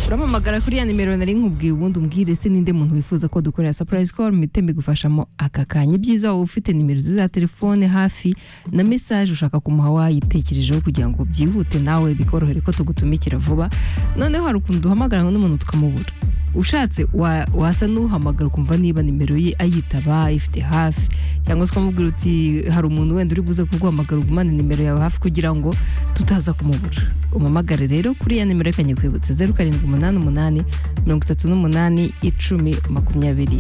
urampamagara kuri ya nimero nari nkubwiye ubundi umbwire se ninde muntu wifuza ko dukorera surprise call mitembe igufashamo aka kanya ibyiza wowe ufite nimero ze za telefone hafi na message ushaka kumuha wayitekerejeho kugira ngo byihute nawe bikorohere ko tugutumikira vuba noneho hari ukuntu duhamagara ngo n'umuntu tukamubura ushatse wa- wasa n'uhamagara ukumva niba nimero ye ayitaba ayifite hafi cyangwa se ukamubwira uti hari umuntu wenda uri buze kuguhamagara ugumane nimero yawe hafi kugira ngo tutaza kumubura umamagare rero kuri ya nimero yakanye kwibutsa zeru karindwi umunani umunani mirongo itatu n'umunani icumi makumyabiri